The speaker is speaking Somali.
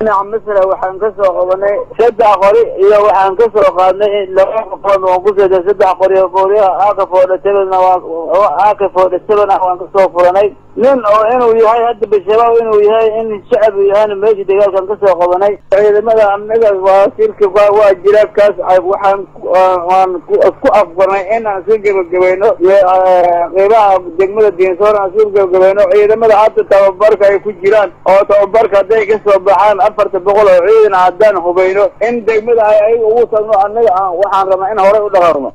dhinaca masra waxaan ka soo qabanay saddex qori iyo waxaan ka soo qaadnay laba qofood waan ku seeday saddex qori qoriyaha aaka foodha sevenna waa aaka foodha seven ah waan kasoo furanay nin oo inuu yahay hadda bashabaab inuu yahay in shacab yahayna meesha dagaalkan kasoo qabanay ciidamada anaga waa sirka waa jira kaas waxaan waan ku afgarnay in aan iska gebagabayno qeybaha degmada diinsoor aan iska gebagabayno ciidamada hadda tababarka ay ku jiraan oo tababarka hadday kasoo baxaan afarta boqol oo ciidan haddaan hubayno in degmada ay ayaga ugu tagno annaga waxaan rabnaa in horey u dhaqaaqno